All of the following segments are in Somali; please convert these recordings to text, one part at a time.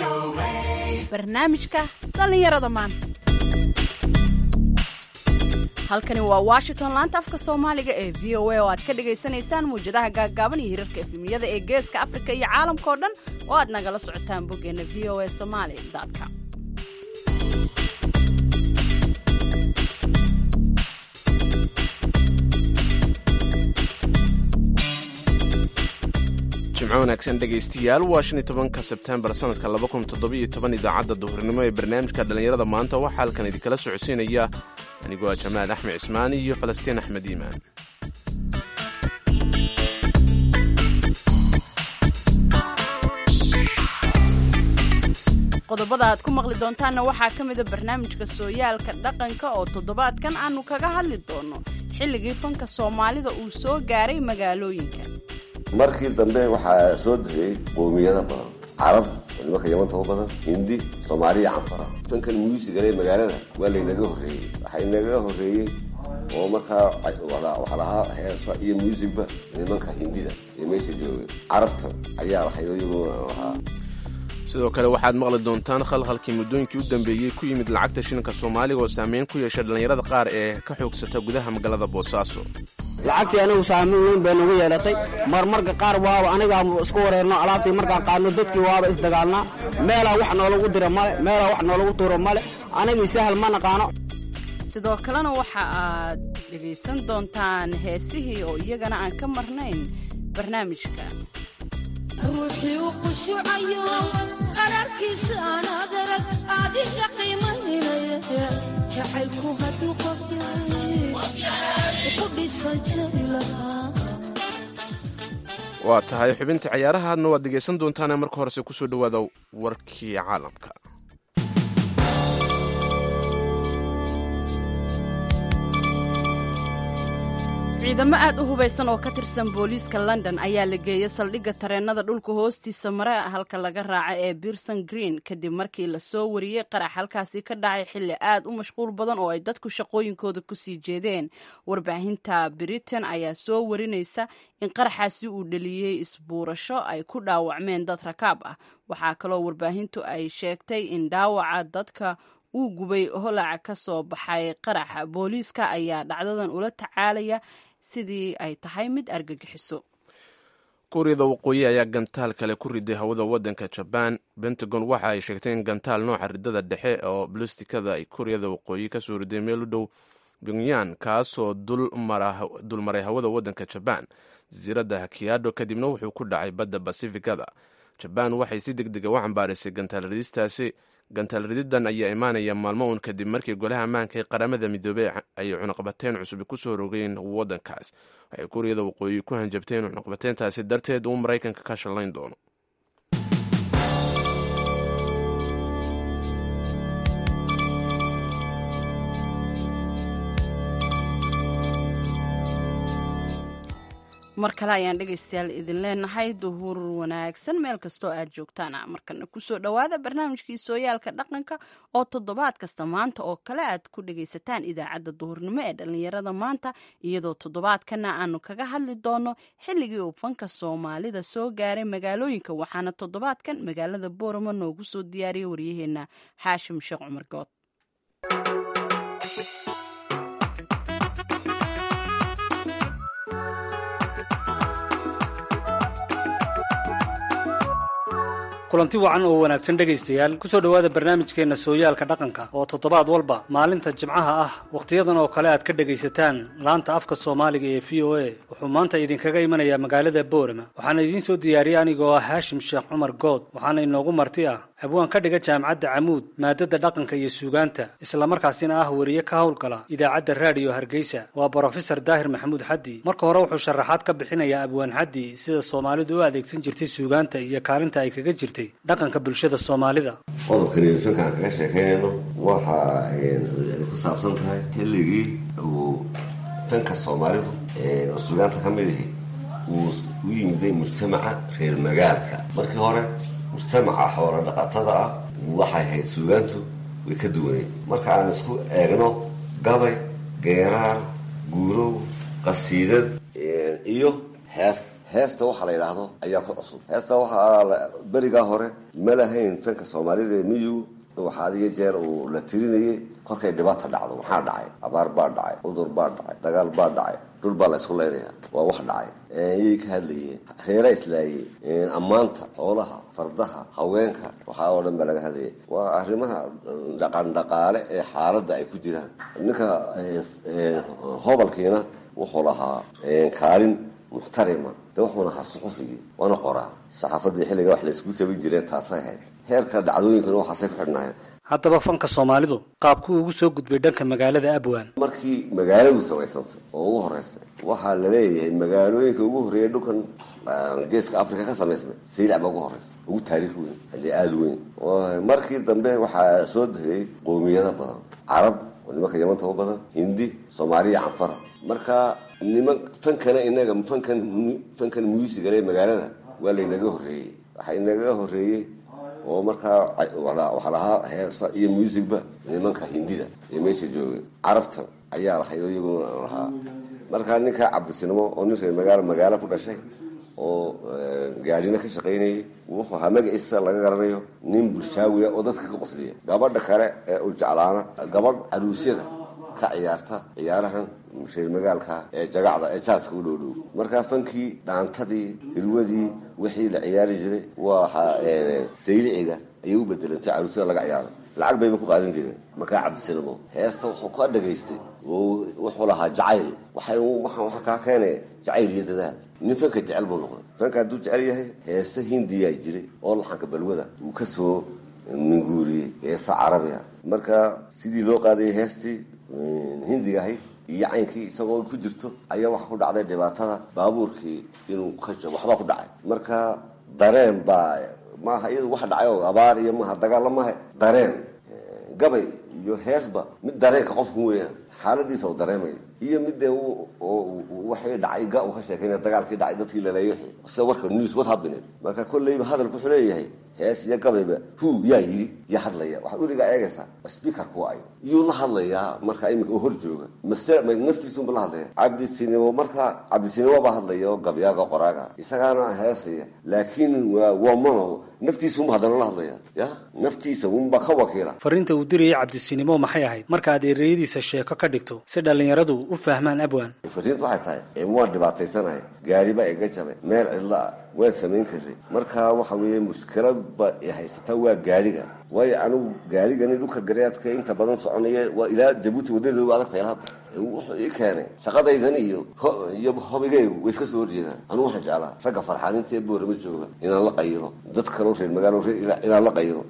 barnaamijka dhallinyarada maanta halkani waa washington laanta afka soomaaliga ee v o a oo aad ka dhagaysanaysaan muwjadaha gaaggaaban iyo hirarka efemiyada ee geeska afrika iyo caalamkao dhan oo aad nagala socotaan boggeena v o a somaali com jimco wanaagsan dhegaystiyaal waa shan iyo tobanka sebtembar sanadka laba kun toddobiyo toban idaacadda duhurnimo ee barnaamijka dhallinyarada maanta waxaa halkan idinkala socodsiinaya anigoo ah jamaal axmed cismaani iyo falastiin axmed iimaan qodobada aad ku maqli doontaanna waxaa ka mida barnaamijka sooyaalka dhaqanka oo toddobaadkan aanu kaga hadli doono xilligii fanka soomaalida uu soo gaaray magaalooyinka markii dambe waxaa soo degay qoomiyado badan carab oo nimanka yamanta u badan hindi soomaaliya canfara fankan muusigale magaalada waa laynaga horreeyey waxaa inaga horreeyey oo markaa waxaa lahaa heesa iyo muusigba nimanka hindida ee meesha joogay carabta ayaa waxayaguna lahaa sidoo kale waxaad maqli doontaan khalkhalkii muddooyinkii u dambeeyey ku yimid lacagta shilinka soomaaliga oo saameyn ku yeesha dhallinyarada qaar ee ka xoogsata gudaha magaalada boosaaso lacagtii anigu saameyn weyn bay nagu yeelatay marmarka qaar waaba anigaa isku wareerno alaabtii markaan qaadno dadkii waaba isdagaalnaa meelaa wax noolagu dira male meelaa wax noolagu tuuro male anigii sahal ma naqaano sidoo kalena waxa aad dhegaysan doontaan heesihii oo iyagana aan ka marnayn barnaamijka ruuxii u qushucayo qararkiisa aan adarag adiga qiimaynaya jacaylku hadduu qof yahay ku dhisan jari lahaa waa tahay xubinta cayaarahaadna waad dhegaysan doontaane marka horese kusoo dhowaada warkii caalamka ciidamo aad u hubaysan oo ka tirsan booliiska london ayaa la geeyey saldhigga tareenada dhulka hoostiisa mare halka laga raaca ee birson green kadib markii lasoo wariyey qarax halkaasi ka dhacay xilli aad u mashquul badan oo ay dadku shaqooyinkooda kusii jeedeen warbaahinta britain ayaa soo warinaysa in qaraxaasi uu dhaliyey isbuurasho ay ku dhaawacmeen dad rakaab ah waxaa kaloo warbaahintu ay sheegtay in dhaawaca dadka uu gubay holaca ka soo baxay qaraxa booliiska ayaa dhacdadan ula tacaalaya sidii ay tahay mid argagixiso kuuriyada waqooyi ayaa gantaal kale ku riday hawada wadanka jabaan pentagon waxa ay sheegtay in gantaal nooca ridada dhexe oo balistikada ay kuuriyada waqooyi kasoo riday meel u dhow pyongyang kaasoo dulmaray hawada wadanka jabaan jasiiradda hakiyaadho kadibna wuxuu ku dhacay badda basifikada jabaan waxay si deg dega u cambaarisay gantaal ridistaasi gantaal rididan ayaa imaanaya maalmo uun kadib markii golaha ammaanka ee qaramada midoobey ay cunaqabateyn cusub kusoo rogeen wadankaas waxay kuuriyada waqooyi ku hanjabteen cunaqabateyntaasi darteed uu maraykanka ka shallayn doono mar kale ayaan dhegaystayaal idin leenahay duhur wanaagsan meel kastoo aad joogtaan markana kusoo dhowaada barnaamijkii sooyaalka dhaqanka oo toddobaad kasta maanta oo kale aad ku dhagaysataan idaacadda duhurnimo ee dhallinyarada maanta iyadoo toddobaadkana aanu kaga hadli doono xilligii uu fanka soomaalida soo gaaray magaalooyinka waxaana toddobaadkan magaalada booramo noogu soo diyaariyay waryaheena xaashim sheekh cumar good kulanti wacan oo wanaagsan dhegaystayaal kusoo dhowaada barnaamijkeenna sooyaalka dhaqanka oo toddobaad walba maalinta jimcaha ah wakhtiyadan oo kale aad ka dhegaysataan laanta afka soomaaliga ee v o a wuxuu maanta idinkaga imanayaa magaalada boorama waxaana idiin soo diyaariyey anigoo ah haashim sheekh cumar good waxaana inoogu marti ah abwaan ka dhiga jaamacadda camuud maadada dhaqanka iyo suugaanta islamarkaasina ah weriye ka howlgala idaacadda raadiyo hargeysa waa brofesor daahir maxamuud xaddi marka hore wuxuu sharaxaad ka bixinayaa abwaan xaddi sida soomaalidu u adeegsan jirtay suugaanta iyo kaalinta ay kaga jirtay dhaqanka bulshada soomaalida qodobkani fankaan kaga sheekaynayno waxa ay ku saabsan tahay xilligii uu fanka soomaalidu oo suugaanta ka mid ahi uu u yimiday mujtamaca reer magaalka markii hore mujtamaca xoolo dhaqatada ah waxay ahayd suugaantu way ka duwaneed marka aan isku eegno gabay geeraar guurow qasiidad iyo hees heesta waxa la yidhaahdo ayaa ku cusub heesta waxaa berigaa hore ma lahayn fanka soomaalida ee miyigu waxaa adiga jeer uu la tirinayay korkay dhibaata dhacdo maxaa dhacay abaar baa dhacay cudur baa dhacay dagaal baa dhacay dhul baa la isku leynaya waa wax dhacay yay ka hadlayeen reera islaayey ammaanta xoolaha fardaha haweenka waxaa oo dhan baa laga hadlayay waa arrimaha dhaqan dhaqaale ee xaaladda ay ku jiraan ninka hobalkiina wuxuu lahaa kaalin muxtarima de wuxuuna ahaa suxufigii waana qoraa saxaafadii xilliga wax laysku tabin jireen taasay ahayd heerka dhacdooyinkana waxaasay ku xidhnaayeen haddaba fanka soomaalidu qaabkuu ugu soo gudbay dhanka magaalada abwaan markii magaaladu samaysantay oo ugu horeysay waxaa la leeyahay magaalooyinka ugu horreeya dhulkan geeska africa ka samaysmay saylac baa ugu horeysa ugu taariikh weyn xilli aada weyn markii dambe waxaa soo degay qoomiyado badan carab oo nimanka yamanta u badan hindi soomaaliya canfara marka niman fankana inaga fankan fankan muusigale magaalada waa laynaga horreeyey waxaa inaga horreeyey oo markaa waxaa lahaa heesa iyo muusicba nimanka hindida ee meesha joogay carabta ayaa lahay oo iyaguna lahaa markaa ninka cabdisinimo oo nin reer magaalo magaalo ku dhashay oo gaadhina ka shaqaynayay wuxuu ahaa magaciisa laga garanayo nin bulshaawiya oo dadka ka qosliya gabadha kale ee u jeclaana gabadh caruusyada ka ciyaarta ciyaarahan reer magaalka ee jagacda ee jaaska u dhowdhow markaa fankii dhaantadii hirwadii wixii la ciyaari jiray waxa sayliciga ayay u bedelantay caruusyada laga ciyaaro lacag bayba ku qaadan jireen markaa cabdisinimo heesta wuxuu ka dhagaystay oo wuxuu lahaa jacayl waxay waxa kaa keenaya jacayl iyo dadaal nin fanka jecel buu noqday fanka hadduu jecel yahay heese hindiyaa jiray oo laxanka balwada uu ka soo minguuriyey heesa carabiga marka sidii loo qaadayay heestii hindiga ahayd iyo caynkii isagoo ku jirto ayaa waxa ku dhacday dhibaatada baabuurkii inuu ka jabo waxbaa ku dhacay marka dareen baa maaha iyadu wax dhacay oo abaar iyo maaha dagaalla maaha dareen gabay iyo heesba mid dareenka qofku weeyaan xaaladiisa u dareemayo iyo midee waxay dhacay ga uu ka sheekeynaya dagaalkii dhacay dadkii laleeyo sida warka news what happening marka kolleyba hadalku wuxuu leeyahay hees iyo gabayba hu yaa yidhi yaa hadlaya waxaad weligaa eegaysaa speakerku ay yuu la hadlayaa marka iminka oo hor jooga mase naftiisunba la hadlaya cabdisinimo marka cabdisinimo baa hadlaya oo gabyaaga qoraaga isagaana heesaya laakiin waa waa mono naftiisunba haddana la hadlaya ya naftiisa unba ka wakiila fariinta uu dirayay cabdisinimo maxay ahayd markaad ereyadiisa sheeko ka dhigto si dhallinyaradu u fahmaan abwaan fariintu waxay tahay ee waan dhibaataysanahay gaari baa iga jabay meel cidlo ah waan samayn karay marka waxa weeye mushkiladba i haysataa waa gaariga waayo anigu gaarigani dhulka gareedka inta badan soconaya waa ilaa jabuuti wadadeedu adagtahay hadda wuxuu ii keenay shaqadaydan iyo iyo hobigaygu way iska soo horjeedaan anigu waxaan jeclaa ragga farxaaninta ee boorama jooga inaan la qayiro dad kaloo reer magaalo inaan la qayiro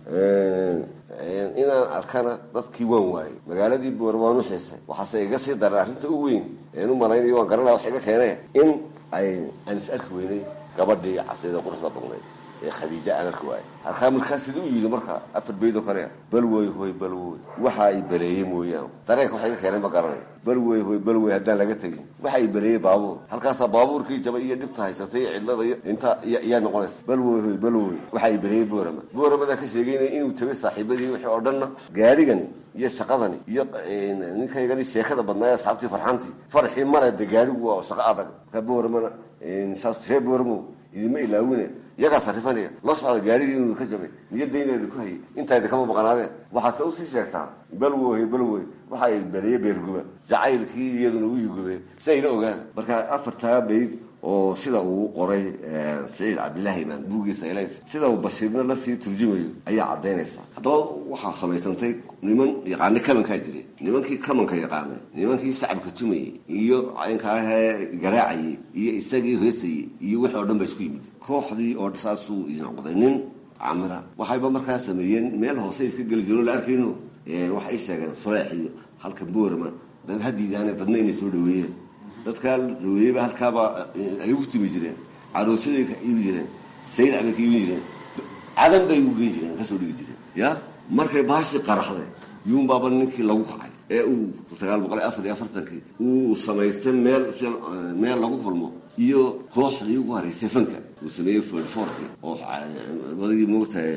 inaan arkana dadkii waan waayey magaaladii boor waan u xiisay waxaase iga sii daray arrinta u weyn een u malaynayo waan garanaya wax iga keenay in ay aan is arki weynay gabadhii casida quruxda badnayd ee khadiija aan arki waayey halkaa markaa siduu yidhi marka afar beydoo kale bal wey hoy bal wey waxa ay bareeyey mooyaan dareenka wax iga keenay ma garanayo bal wey hoy bal wey haddaan laga tegin waxa ay bareeyey baabuur halkaasaa baabuurkii jabay iyo dhibta haysatay iyo cidlada iyo inta iyaa noqonaysa bal wey hoy bal wey waxa ay bareeyey boorama booramadaa ka sheegeynaya inuu tabay saaxiibadii wixii oo dhanna gaarigani iyo shaqadani iyo ninkaygani sheekada badnaaye asxaabtii farxantii farxii male de gaarigu waa shaqo adag markaa booramana saas ree booramo idima ilaawine iyagaa sarifanaya la socda gaarigii inuu ka jabay niyadayneeda ku hayay intayda kama maqnaadeen waxaase usii sheegtaa balwoy balwoy waxa ay beriye beerguba jacaylkii iyaduna u yugubeen si ayla ogaan marka afartaa bayd oo sida uu qoray saciid cabdilaahi imaan buuggiisa elays sida uu bashiirna lasii turjumayo ayaa caddaynaysa haddaba waxaa samaysantay niman yaqaana kamankaa jiray nimankii kamanka yaqaanay nimankii sacabka tumayey iyo caynkaahee garaacayey iyo isagii heesayey iyo wixii oo dhan ba isku yimid kooxdii oo saasuu noqday nin camira waxayba markaa sameeyeen meel hoose iska geli jiro la arkayno waxay sheegeen soleex iyo halka boorama dad hadiidaane dadna inay soo dhaweeyeen dadkaa dhaweeyeyba halkaaba ay ugu tumi jireen caroosaday ka iibi jireen saylac bay ka iibin jireen cadan bay ugu geyn jireen kasoo dhigi jireen ya markay baashi qaraxday yuunbaaba ninkii lagu kacay ee uu sagaal boqol iyo afar iyo afartankii uu samaystay meel si meel lagu kulmo iyo kooxdii ugu haraysay fanka uu sameeyey forforki oo wadagii moogtahay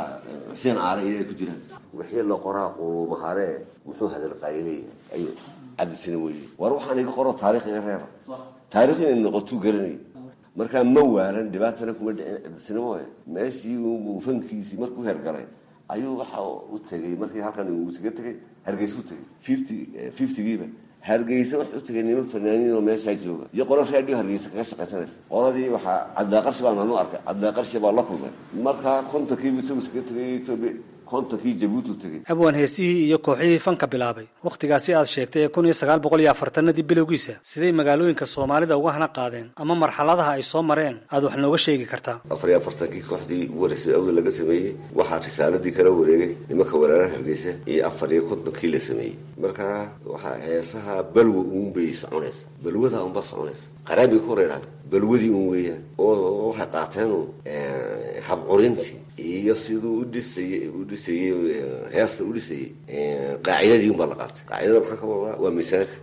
xuseen aare iyo ay ku jiraan wixii la qoraa quluumahare muxuu hadal qayleeyahay ayuu cabdisine weye war waxaan iga qoro taarikh iga reeba taarikh inay noqotuu garanay markaa ma waalan dhibaatana kuma dhicin cabdisine mooye meeshii uu fankiisii markuu hergalay ayuu waxa u tegay markii halkan uu isaga tegay hargeysa u tegay fifty fiftygiiba hargeysa wax u tegay niman fanaaniin oo meeshaa jooga iyo qolo raadhiyo hargeysa kaga shaqaysanaysa qoladii waxaa cabdiqarshi baan anu arkay cabdiqarshi baa la kulmay markaa kontonkiibu isagu iskaga tegay etoobiya kontonkii jabuuti u tegay abwaan heesihii iyo kooxihii fanka bilaabay wakhtigaasi aad sheegtay ee kun iyo sagaal boqol iyo afartanadii bilowgiisa siday magaalooyinka soomaalida uga hana qaadeen ama marxaladaha ay soo mareen aad wax nooga sheegi kartaa afar iyo afartankii kooxdii ugu horeysay awda laga sameeyey waxaa risaaladii kala wareegay nimanka walaalaha hargeysa iyo afar iyo kontonkii la sameeyey markaa waxaa heesaha balwa uun bay soconaysa balwada unba soconaysa qaraabay ku horeydhaa balwadii un weeyaan oo waxay qaateenu habcurintii iyo siduu udhisayey u dhisayey heesta u dhisayey qaacidadii un baa la qaatay qaacidada maxaa ka wadaa waa misaanka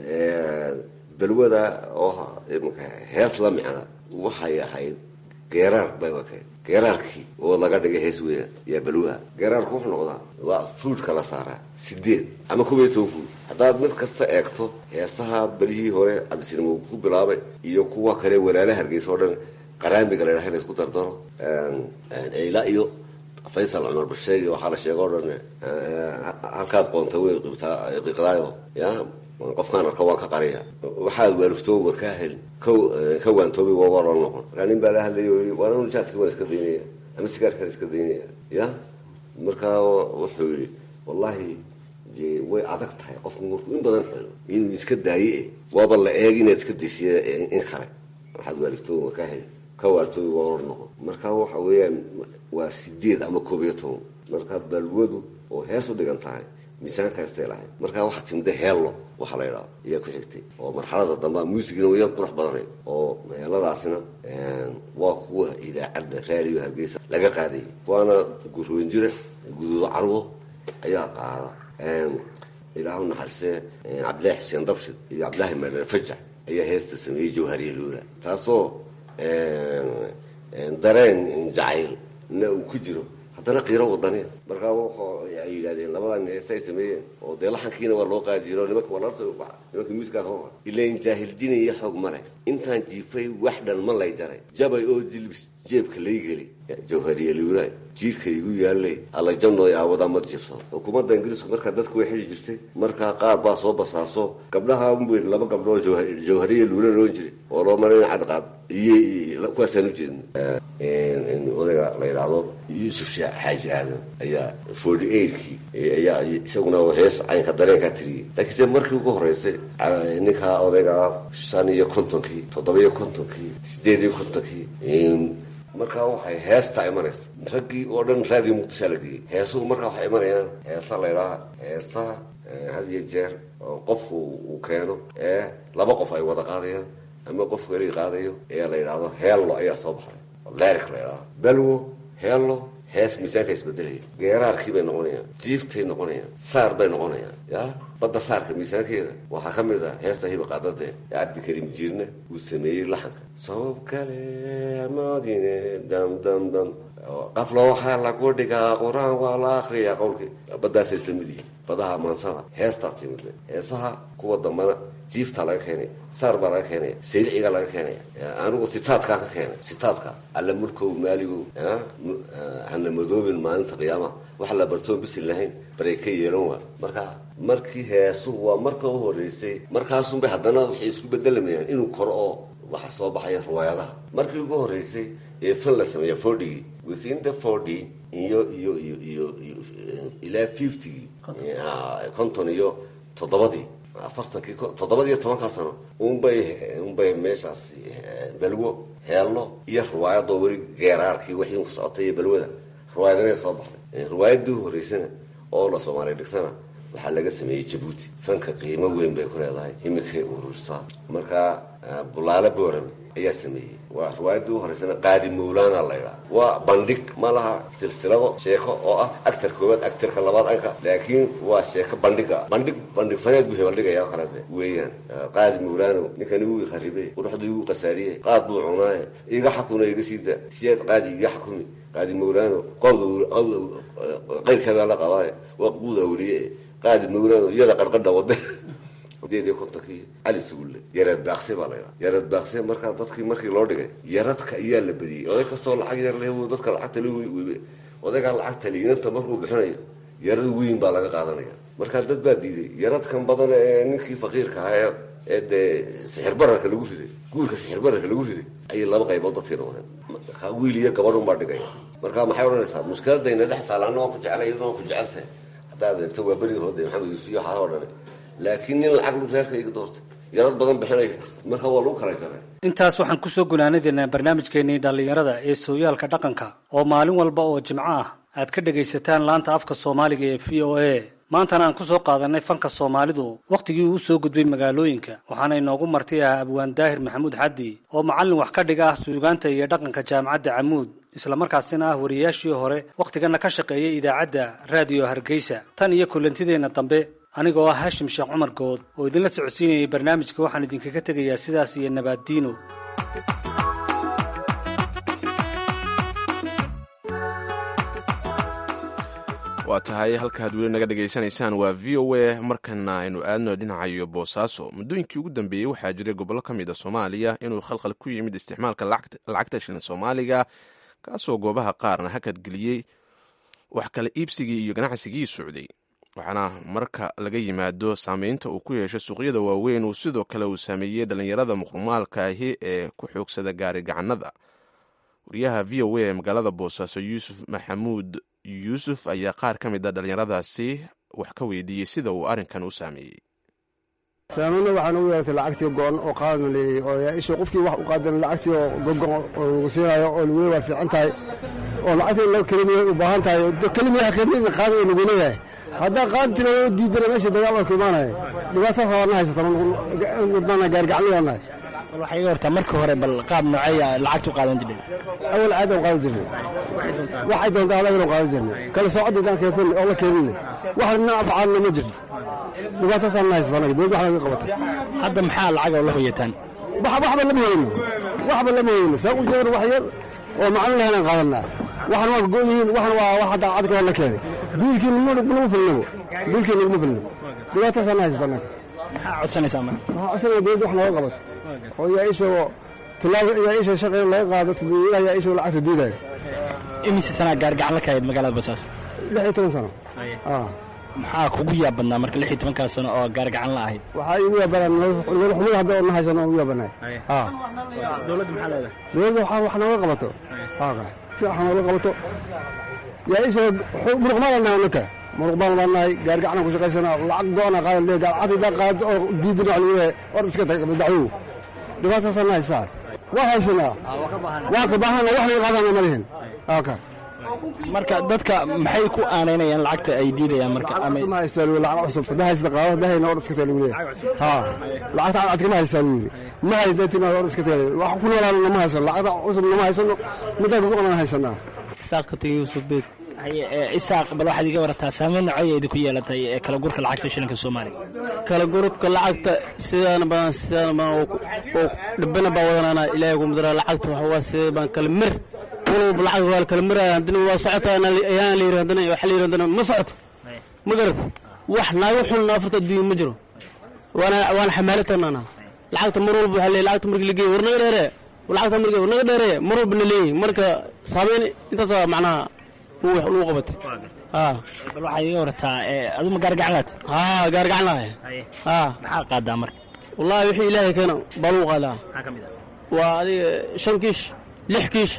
balwada oo imika hees la micna waxay ahayd geeraar bay wakay geeraarkii oo laga dhigay hees weeyaan yaa balwaha geeraarku wuxuu noqdaa waa fuudka la saaraa sideed ama kob iyo toban fuud haddaad mid kasta eegto heesaha belihii hore cabdisinimo ku bilaabay iyo kuwa kale walaala hargeysa oo dhan qaraamiga la dhaha la isku dardaro ilaa iyo faysal cumar basheegi waxaa la sheega o dhan halkaad qoonta wey qiiqdaayo ya qofkaan arko waan ka qariya waxaad waaliftoo war kaa helin ka waantoobi waa waa loo noqon markaa nin baa la hadlaya i waananu jaadka waan iska daynaya ama sigaarkaan iska daynaya ya markaa wuxuu yihi wallahi dee way adag tahay qofku markuu in badan xelo inuu iska daaye waaba la eeg inaad iska daysiya in kale waxaad waaliftoo war kaa helin ka waartoobi waa loo noqon markaa waxa weeyaan waa sideed ama koob iyo toban markaa balwadu oo hees u dhigan tahay miisaankaastay lahayd markaa waxaa timida heello waxaa la yidhaha ayaa ku xigtay oo marxalada dambea muusigina waya qurux badanayd oo meeladaasina waa kuwa idaacadda raadiyo hargeysa laga qaadayay waana gurwenjira guduudo carwo ayaa qaada ilaahu naxarisee cabdillahi xuseen dabshid iyo cabdillahi madhar fajax ayaa heesta sameeyey jawhariya luula taasoo dareen jacayl na uu ku jiro haddana qiiro wadaniya markaa ay yidhahdeen labadan heesta ay sameeyeen oo dee laxankiina waa loo qaadi jiro nimanka walaalta nimanka muusikaa hor ilain jaahildina iyo xoog male intaan jiifay wax dhan ma lay jaray jabay oo jilbis jeebka lay geli jawhariya luulaay jiirka igu yaalay alla janooy aawadaa ma jiifsado xukuumadda ingiriisku markaa dadku way xili jirtay markaa qaar baa soo basaaso gabdhaha unbu laba gabdhood jawhariya luula loon jiray oo loo marin cadqaad iyo kuwaasaan ujeedna odayga la yidhaahdo yuusuf xaaji aadan ayaa forty eightkii ayaa isaguna hees caynka dareenkaa tiriyey laakiinse markii ugu horeysay ninkaa odayga shan iyo kontonkii toddoba iyo kontonkii sideed iyo kontonkii markaa waxay heesta imanaysa raggii oo dhan raadiyo muqdishaa la geeyey heesuhu markaa waxay imanayaan heesa laydhaha heesaha had iyo jeer oo qofku uu keeno ee laba qof ay wada qaadayaan ama qof weli qaadayo ee la yidhaahdo heello ayaa soo baxay lerik la yidhahdo balwo heello hees miisaanka isbedelaya geeraarkii bay noqonayaan jiiftay noqonayaan saar bay noqonayaan ya badda saarka miisaankeeda waxaa ka mid ah heesta hiba qaadade ee cabdikariim jiirna uu sameeyey laxanka sabab kale amoodine dam dam dam qaflo waxaa lagu dhigaa qur-aan waa la akriyaa qowlkii baddaasay samid yihiin badaha maansada heestaa timid heesaha kuwa dambana jiiftaa laga keenaya saar baa laga keenaya sayliciga laga keenaya anigu sitaadkaa ka keenay sitaadka alla mulkow maaligow hana madoobin maalinta qiyaamaha waxa la bartoo bisil lahayn baray ka yeelan waa marka markii heesuhu waa marka u horeysay markaasunbay haddana waxay isku bedelamayaan inuu koro oo waxa soo baxaya riwaayadaha markii ugu horeysay ee fan la sameeya fordigii within the forty iyo iyo iyo iyo ilaa fiftygii konton iyo toddobadii afartankii toddobadiiyo tobankaa sano unbay unbay meeshaas balwo heello iyo riwaayadoo weli geeraarkii wixii ka socotay iyo balwada riwaayadana soo baxday riwaayadii horeysana oo la soomaaliya dhigtana waxaa laga sameeyey jabuuti fanka qiimo weyn bay ku leedahay imikay urursaa markaa bulaale boorame ayaa sameeyey waa riwaayadii u horeysana qaadi mawlaana la ydhaha waa bandhig ma laha silsilado sheeko oo ah actar koowaad actarka labaad anka laakiin waa sheeko bandhiga bandhig bandhig faneed buu hebaldhigaya o kalete weeyaan qaadi mawlaano ninkan igu iqaribay quruxdu igu qasaariyey qaad buu cunaaye iga xakuna iga siida siyaad qaadi iga xakumi qaadi mawlaano qowd qayrkeedaa la qabaaye waa quud awliye qaadi mawlaano iyada qarqadha wade sideed iyo kontonkii cali sugulle yareed baaqse baa la ydhaha yareed baaqse markaa dadkii markii loo dhigay yaradka ayaa la badiyey oday kastoo lacag yar leh dadka lacagta odaygaa lacagta liinanta markuu bixinayo yarad weyn baa laga qaadanaya markaa dad baa diiday yaradkan badan ee ninkii faqiirka ahaa ee dee sixir bararka lagu riday guurka sixir bararka lagu riday ayay laba qaybood dadkii noqdeen wiil iyo gabadhun baa dhigaya marka maxay odhanaysaa mushkiladayna dhex taala anna waan ku jeclay iyaduna waan ku jeceltahay haddaad eegto waa berida hoode maxamed yuusuf iyo waxaa oo dhane laakiin nin lacag reerka iga doortay yarad badan bixinaya marka waa lagu kala jaray intaas waxaan kusoo gunaanadeynaa barnaamijkeenii dhallinyarada ee sooyaalka dhaqanka oo maalin walba oo jimco ah aad ka dhegaysataan laanta afka soomaaliga ee v o a maantana aan kusoo qaadanay fanka soomaalidu wakhtigii uu soo gudbay magaalooyinka waxaana inoogu marti ah abwaan daahir maxamuud xaddi oo macallin wax ka dhiga ah suugaanta iyo dhaqanka jaamacadda camuud islamarkaasina ah wariyaashii hore wakhtigana ka shaqeeyay idaacadda raadiyo hargeysa tan iyo kulantideenna dambe anigoo ah haashim sheekh cumar good oo idinla socodsiinayay barnaamijka waxaan idinkaga tegayaa sidaas iyo nabaaddiino waa tahay halkaad weli naga dhegaysanaysaan waa v o a markana aynu aadno dhinacayo boosaaso muddooyinkii ugu dambeeyey waxaa jiray gobollo ka mid a soomaaliya inuu khalkhal ku yimid isticmaalka lacagta shilin soomaaliga kaasoo goobaha qaarna hakadgeliyey wax kala iibsigii iyo ganacsigii socday waxaana marka laga yimaado saameynta uu ku yeeshay suuqyada waaweyn uu sidoo kale uu saameeyey dhallinyarada muqmaalka ahi ee ku xoogsada gaari gacanada wariyaha v o a ee magaalada boosaaso yuusuf maxamuud yuusuf ayaa qaar ka mid a dhallinyaradaasi wax ka weydiiyey sida uu arrinkan u saameeyey saameyna waxaan ugu yeeratay lacagtii go-on oo qaadana leeyay oo yaa isha qofkii wax u qaadan lacagtii oo gogon oo lagu siinayo oo lagu waa fiican tahay oo lacagtii loo kelimiya u baahan tahay kelimiyaha qiimada qaadaya lagu leeyahay haddaa qaadi tira oo diidana meesha dagaal waa ku imaanaya dhibaato hoorna haysata wadnana gaargacanliyanahay bal waxaa iga hortaa markii hore bal qaab nooceeya lacagtu qaadan jirnay awal caada u qaadan jirnay waxay doontaa adagana u qaadan jirnay kala soocadda intaan keefin oo la keeninay wax dhinac facaalna ma jirto dhibaataasaan na haysata anaga dowladda wax laga qabata hadda maxaa lacag oo la hoyataan waxba lama hayno waxba lama hayno saa u jeedar wax yar oo macalin lahaynaan qaadanaa waxan waa go yihiin waxan waa wax hadda cadka waa la keenay biilkii naguma filnabo biilkii naguma filno dhibaataasaan na haysata anaga maxaa codsanaysaa marka waxaa codsanaya dowladda wax nooga qabato oo yaa ishoo tilaabo yaa ishoo shaqeyn laga qaado dadweynaha yaa ishoo lacagta diidaya imise sanaa gaargacan la kahayd magaalada boosaaso lix iyo toban sano maxaa kugu yaab badnaa marka lix iyo tobankaa sano oo gaargacan la ahayd waxaa igu yaabanaa nolol xumada hadda oo na haysano ugu yaabanay dowladda maxaa leedahay dowladda waxaa wax nooga qabato si wax nooga qabato yaa ishoo muruqmaal nahay naka muruqmaal baan nahay gaargacanan ku shaqaysanaa lacag go-ana qaadan leey lacagta daa qaado oo diidina wax lagu leeyahay or iska tag dacwow dhibaataasaa na haysaa waa haysanaa waa ka baahana wax laga qaadana ma lihin ka marka dadka maxay ku aanaynayaan lacagta ay diidayaan marka ma haystaa lu lacag cusub hadaa haysta qaado hadaa hayna or iska tag lagu leeyahay ha lacagta cadcadka ma haystaa lu yidhi ma haysta tima or iska tag wax ku noolaana ma haysano lacagta cusub nama haysano middaa kugoqnaan haysanaa isaaqati yuusuf beed isaaq bal waxaad iga warataa saameyn nocoya idinku yeelatay ee kala gurka lacagta shilinka soomaaliya kala gurubka lacagta sidaana badan sidaana badan oo dhibana baa wadanana ilaahay ku mudara lacagta waxa waa sidee baan kala mir walba lacag waa kala miraya haddana waa socotaa ayaan la yiri haddana waxa la yiri haddana ma socoto ma garata wax naaga xun afarta adduunya ma jiro waana waana xamaalatana lacagta mar walba waxaa leeyahay lacagta markii la geeyo war naga dheeree lacagta markii war naga dheeree mar walba na leeyahay marka saameyn intaas waa macnaha lagu qabatay bal waxaad iga warataa aduma gaargacanlaad haa gaargacan lahay haa maxaa qaadaa marka wallahi wixii ilaahay keena baa lagu qaadaa maxaa ka mid ah waa adiga shan kiish lix kiish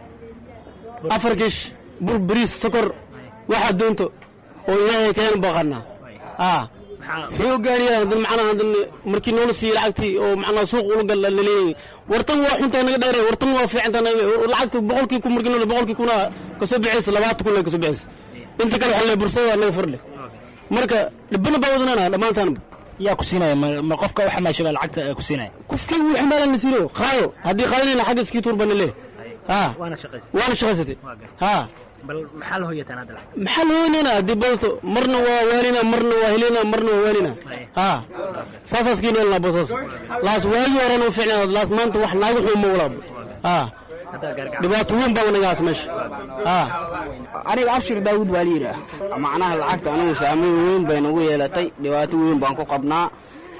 afar kiish bur bariis sokor waxaa doonto oo ilaahay keena baa qaadnaa haa muxuu gaariyaa haddana macnaha haddana markii noola siiyey lacagtii oo macnaha suuq ula gal laleeyahay wartan waa xuntaa naga dheere wartan waa fiicantaa naga lacagta boqolkii kun markii noola boqolkii kuna kasoo bixaysa labaatan kun kasoo bixaysa inta kale waxaa le bursada naga fardhe marka dhibana baa wadanana dhammaantaanba yaa ku siinaya ma qofka u xamaashay baa lacagta ku siinaya qofkii wuu xamaalan la siino qaado haddii qaadanayna xagga iskii tuur bana le haa waana shaqaysay waana shaqaysatay haa bal maxaa la hoyataan hadda lacag maxaa la hoynayna haddii badato marna waa waanina marna waa helina marna waa waanina haa saasaas kiin helnaa bosaas laas waagii horena u fiicnaa laas maanta wax naaga xun ma walaabo haa dhibaato weyn baa wanagaas meesha haa aniga abshir daawud baa layidhaah macnaha lacagta anigu saameyn weyn bay nagu yeelatay dhibaato weyn baan ku qabnaa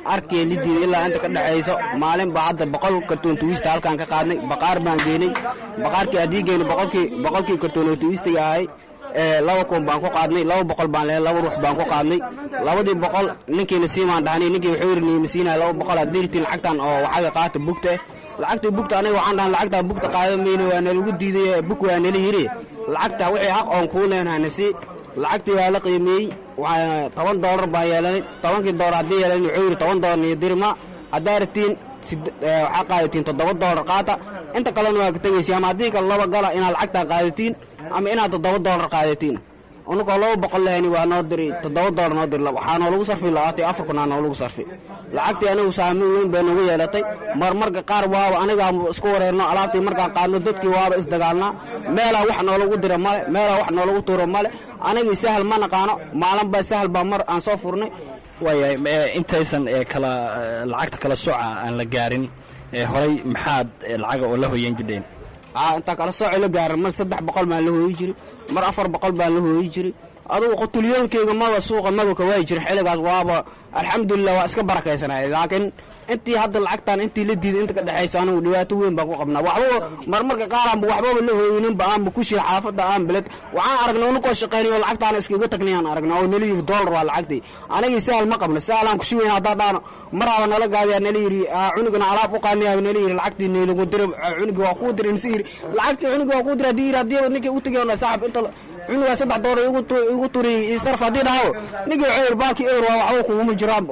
arkee lidiida ilaa inta ka dhexayso maalin baa hadda boqol kartoon tuwista halkaan ka qaadnay baqaar baan geenay baqaarkii haddii geynay boqolkii boqolkii kartoon oo tuwistiga ahay laba kun baan ku qaadnay laba boqol baan leehay laba ruux baan ku qaadnay labadii boqol ninkiina siimaan dhahnay ninkii wuxuu yidhi niima siinaya laba boqol haddii ritiin lacagtan oo waxaga qaata bugta lacagtii bugta aniga waxaan dhahan lacagtaa bugta qaada mayne waa nalagu diiday bug waa nala yidhi lacagta wixii xaq oon kuu leenahayna si lacagtii waa la qiimeeyey toban doolar baan yeelanay tobankii doolar haddii yeelan wuxuu yidhi toban doolar niyo dirma haddaa ratiin waxaa qaadatiin toddoba doolar qaata inta kalena waa ka tegaysa ama haddii kale laba gala inaad lacagtaa qaadatiin ama inaad toddoba doolar qaadatiin unugoo laba boqol lehani waa noo diri toddoba doolar noo diri waxaa noolagu sarfi labaatan iyo afar kunaa noolagu sarfi lacagtii anigu saameyn weyn bay nagu yeelatay marmarka qaar waaba anigaa isku wareerno alaabtii markaan qaadno dadkii waaba isdagaalnaa meelaa wax noolagu dira male meelaa wax noolagu tuuro male anigii sahal ma naqaano maalin baa sahal baa mar aan soo furnay waayahay intaysan kala lacagta kala soca aan la gaarin horay maxaad lacaga oo la hoyan jidheen intaa kala sooco la gaaran mar saddex boqol baan la hooyi jiray mar afar boqol baan la hooyi jiray adugu qutuliyoonkeyga maba suuqa maba ka waayi jirin xilligaas waaba alxamdulilah waa iska barakaysanaya laakiin intii hadda lacagtan intii la diiday inta ka dhexaysa anigu dhibaato weyn baan ku qabnaa waxba marmarka qaaraanba waxbaba la hooyininba aanba kushii xaafadda aan beled waxaan aragnay unukoo shaqaynayo lacagtaana iskaga tagnayaan aragnaa oo nala yidhi doolar waa lacagtii anigii sahal ma qabno sahlaan kushi weyn haddaa dhaano maraaba nala gaadiyaa nala yidhi cunugana alaab u qaadnayaa nala yidhi lacagtii naylagu dira cunugi waa kuu dira nsi yidhi lacagtii cunugi waa kuu dira haddii yidhi haddii ninkii u tegay saaxib inta cunugaa saddex doolar igu turi sarf haddii dhaho ninkii wuxuu yidhi baakii ewer waa waxba kuguma jiraanba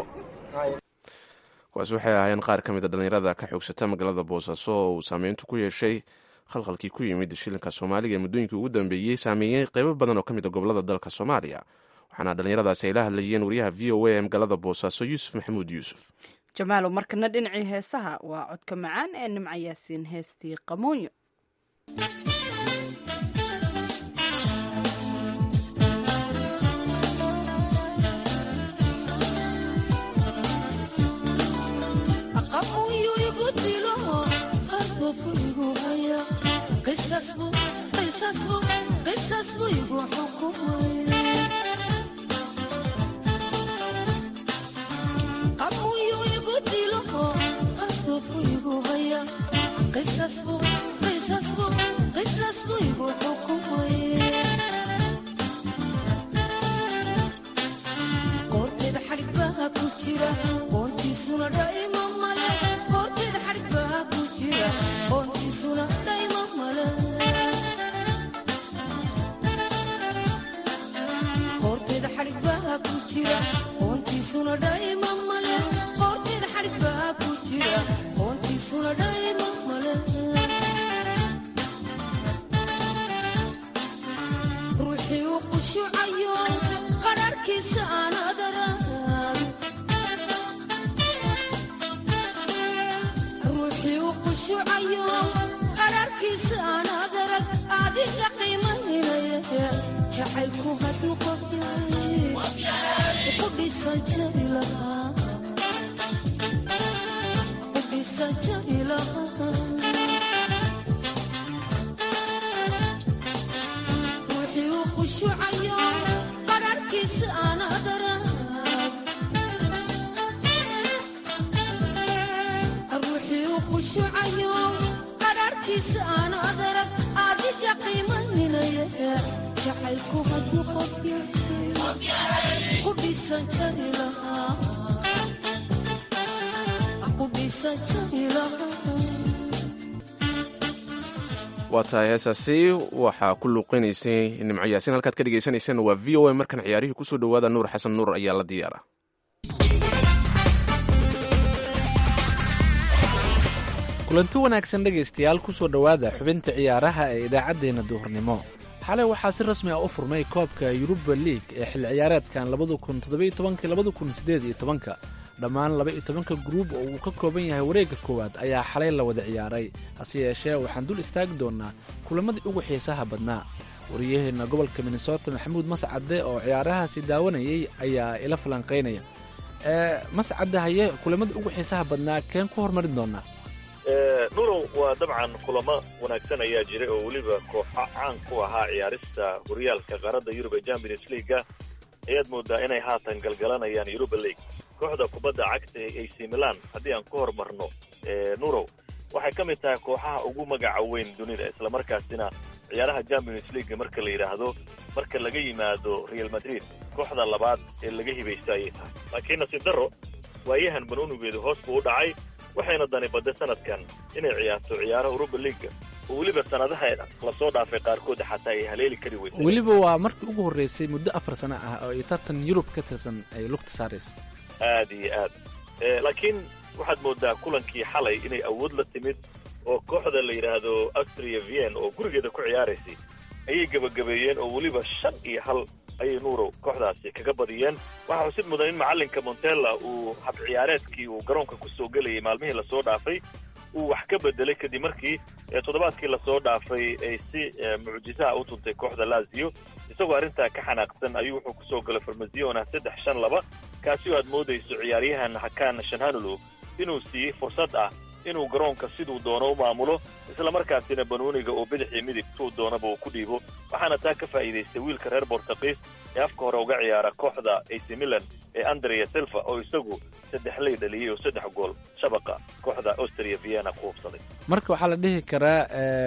kuwaas waxay ahaayeen qaar ka mid a dhallinyarada ka xoogsata magaalada boosaaso oo uu saameyntu ku yeeshay khalkhalkii ku yimid shilinka soomaaliga ee muddooyinkii ugu dambeeyey saameeyey qeybo badan oo ka mid a gobolada dalka soomaaliya waxaana dhallinyaradaasi ay la hadlayeen wariyaha v o a ee magaalada boosaaso yuusuf maxamuud yuusuf jamaalow markana dhinacii heesaha waa codka macaan ee nimca yaasiin heestii qamoonyo qoorteeda xadhig baa ku jira qoontiisuna dhaima male qoorteeda xadhig baa ku jira qoontiisuna dhaima male qoorteeda xadhig baa ku jira qoontiisuna dhaima male qoorteeda xadhig baa ku jira qoontiisuna dhaima male ruuxii u qushucayo qadharkiisa aan adarag ruuxii u qushucayo qadharkiisa aan adarag adiga qiimaynaya jacaylku hadduu qof yahay ku dhisan jari lahaa ku dhisan jari lahaa ruuxii u qushucayo qadharkiisa aan adarag ruuxii u qushucayo qadharkiisa aan adarag adiga qiimaynaya jacaylku hadduu qof yahay ku dhisan jari lahaa ku dhisan jari lahaa waa tahay heesaasi waxaa ku luuqinaysay nimco yaasiin halkaad ka dhegeysaneyseen waa v o a markan ciyaarihii kusoo dhowaada nuur xasan nuur ayaa la diyaara kulanti wanaagsan dhegaystayaal kusoo dhowaada xubinta ciyaaraha ee idaacaddeenna duhurnimo xalay waxaa si rasmi ah u furmay koobka yuruba liig ee xilli ciyaareedkan labada kun toddobiyo tobanka labada kun siddeed iyo tobanka dhammaan laba iyo tobanka gruub oo uu ka kooban yahay wareegga koowaad ayaa xalay la wada ciyaaray hase yeeshee waxaan dul istaagi doonnaa kulamadii ugu xiisaha badnaa wariyaheenna gobolka minnesota maxamuud mascadde oo ciyaarahaasi daawanayay ayaa ila falanqaynaya ee mascadde haye kulamadii ugu xiisaha badnaa keen ku hormarin doonaa nurow waa dabcan kulamo wanaagsan ayaa jiray oo weliba kooxa caan ku ahaa ciyaarista horyaalka qaaradda yurub ee champions leaga ayaad moodaa inay haatan galgalanayaan yuruba league kooxda kubadda cagta ee ac milan haddii aan ku hormarno nurow waxay ka mid tahay kooxaha ugu magaca weyn dunida islamarkaasina ciyaaraha champions league marka la yidhaahdo marka laga yimaado real madrid kooxda labaad ee laga hibaysto ayay tahay laakiin nasiib darro waayahan banuunigeedu hoos buu u dhacay waxayna dani badday sanadkan inay ciyaarto ciyaaraha uruba leaga oo weliba sanadaha lasoo dhaafay qaarkood xataa ay haleeli kari weysa weliba waa markii ugu horreysay muddo afar sano ah oo ay tartan yurub ka tirsan ay lugta saarayso aad iyo aad laakiin waxaad moodaa kulankii xalay inay awood la timid oo kooxda la yidhaahdo austria vien oo gurigeeda ku ciyaaraysay ayay gebagabeeyeen oo weliba shan iyo hal ayay nuurow kooxdaasi kaga badiyeen waxaa xusid mudan in macallinka montella uu hab ciyaareedkii uu garoonka ku soo gelayay maalmihii lasoo dhaafay uu wax ka bedelay kadib markii toddobaadkii lasoo dhaafay ay si mucjisaha u tuntay kooxda lazio isagoo arrintaa ka xanaaqsan ayuu wuxuu kusoo galay farmaziona saddex shan laba kaasi oo aad moodayso ciyaaryahan hakan shanhanulu inuu siiyey fursad ah inuu garoonka siduu doono u maamulo islamarkaasina banuuniga oo bidix iyo midig tuu doonaba uu ku dhiibo waxaana taa ka faa'iidaystay wiilka reer bortuqiis ee afka hore uga ciyaara kooxda ac milan ee andrea silva oo isagu saddex ley dhaliyey oo saddex gool shabaqa kooxda austria vienna ku hubsaday marka waxaa la dhihi karaa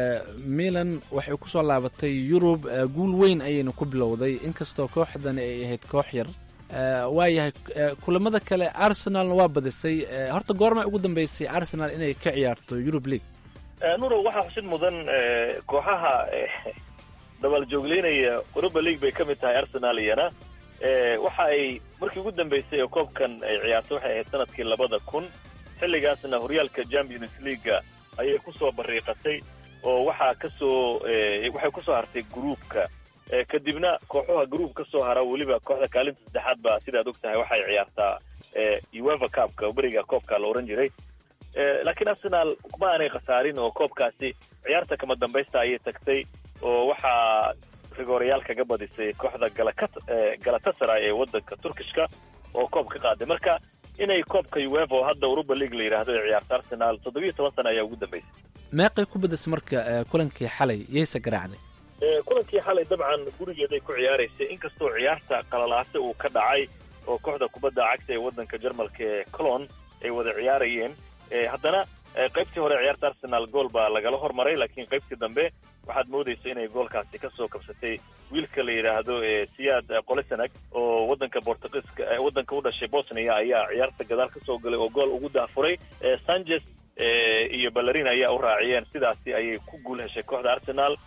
milan waxay ku soo laabatay yurub guul weyn ayayna ku bilowday inkastoo kooxdani ay ahayd koox yar waayahay kulamada kale arsenalna waa badisay horta goorma ugu dambeysay arsenal inay ka ciyaarto yurub league nurow waxaa xusid mudan kooxaha dabaal-joogleynaya uruba league bay ka mid tahay arsenal iyana waxa ay markii ugu dambeysay oo koobkan ay ciyaarto waxay ahayd sanadkii labada kun xilligaasna horyaalka champions leaguea ayay kusoo bariiqatay oo waxaa kasoo waxay kusoo hartay gruupka kadibna kooxuha gruub ka soo hara weliba kooxda kaalinta saddexaad ba sidaad og tahay waxay ciyaartaa ueva cupka beriga koobka la ohan jiray laakiin arsenal ma aanay khasaarin oo koobkaasi ciyaarta kama dambaysta ayay tagtay oo waxaa rigoorayaal kaga badisay kooxda galatasaray ee wadanka turkishka oo koob ka qaaday marka inay koobka ueva oo hadda uruba league la yidhaahdo ay ciyaarto arsenal toddobiyo toban sana ayaa ugu dambeysay meeqay ku badisay marka kulankii xalay yayse garaacday kulankii xalay dabcan gurigeeday ku ciyaaraysay inkastoo ciyaarta qalalaase uu ka dhacay oo kooxda kubadda cagta ee waddanka jarmalka ee colon ay wada ciyaarayeen haddana qaybtii hore ciyaarta arsenal gool baa lagala hormaray laakiin qaybtii dambe waxaad moodaysa inay goolkaasi ka soo kabsatay wiilka la yidhaahdo siyaad qolesanag oo waddanka bortugiiska waddanka u dhashay bosnia ayaa ciyaarta gadaal ka soo galay oo gool ugu daafuray sanchez iyo ballerin ayaa u raaciyeen sidaasi ayay ku guul heshay kooxda arsenal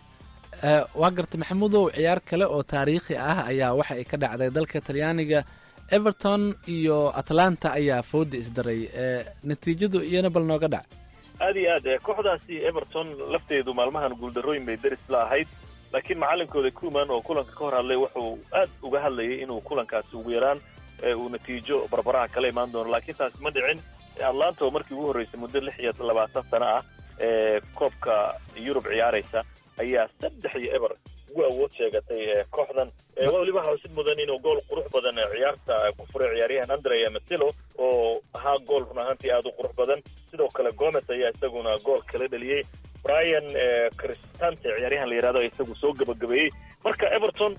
waa gartay maxamuudow ciyaar kale oo taariikhi ah ayaa waxa ay ka dhacday dalka talyaaniga everton iyo atlanta ayaa fooda isdaray natiijadu iyana bal nooga dhac aad iyo aad kooxdaasi everton lafteedu maalmahan guuldarrooyin bay deris la ahayd laakiin macalinkooda kuman oo kulanka ka hor hadlay wuxuu aad uga hadlayay inuu kulankaasi ugu yaraan uu natiijo barbaraha kala imaan doono laakiin taasi ma dhicin atlanta oo markii ugu horreysay muddo lix iyo labaatan sano ah ee koobka yurub ciyaaraysa ayaa saddex iyo eber ugu awood sheegatay kooxdan weliba waxaa xusid mudan inuu gool qurux badan ciyaarta ku furay ciyaaryahan andrea matilo oo ahaa gool run ahaantii aada u qurux badan sidoo kale gomez ayaa isaguna gool kala dhaliyey brian cristante ciyaaryahan la yidhahdo isagu soo gabagabeeyey marka everton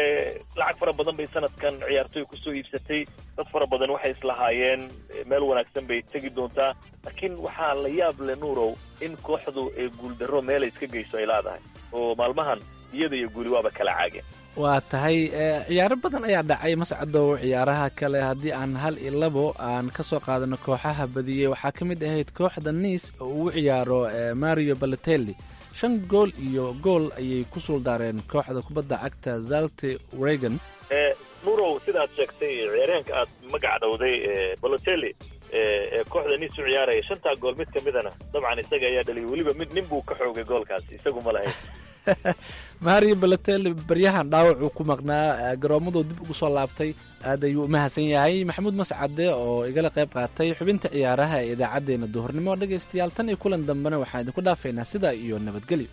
lacag fara badan bay sanadkan ciyaartoy kusoo iibsatay dad fara badan waxay islahaayeen meel wanaagsan bay tegi doontaa laakiin waxaa la yaab le nuurow in kooxdu ee guuldarro meelay iska geyso ay leedahay oo maalmahan iyada iyo guuli waaba kala caageen waa tahay ciyaaro badan ayaa dhacay mascadow ciyaaraha kale haddii aan hal iyo labo aan ka soo qaadano kooxaha badiyey waxaa ka mid ahayd kooxda niis oo uu ciyaaro mario balotelli shan gool iyo gool ayay ku suuldaareen kooxda kubadda cagta zalte regan nurow sidaad sheegtay ciyaaryahanka aad magac dhowday balotelli ee kooxda niis u ciyaaraya shantaa gool mid ka midana dabcan isaga ayaa dhaliyay weliba mid nin buu ka xoogay goolkaasi isagu ma lahayn mario balotelli baryahan dhaawacuu ku maqnaa garoomaduu dib ugu soo laabtay aad ayuu u mahadsan yahay maxamuud mascade oo igala qayb qaatay xubinta ciyaaraha ee idaacaddeenna duhurnimo dhegaystayaal tan iyo kulan dambena waxaan idinku dhaafaynaa sidaa iyo nabadgelyo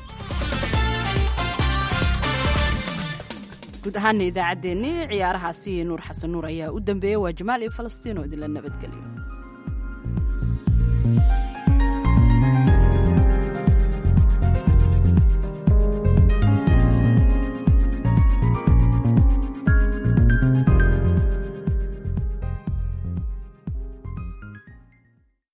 guud ahaana idaacaddeenni ciyaarahaasi nuur xasan nuur ayaa u dambeeyey waa jamaal iyo falastiin oo idinla nabadgelyo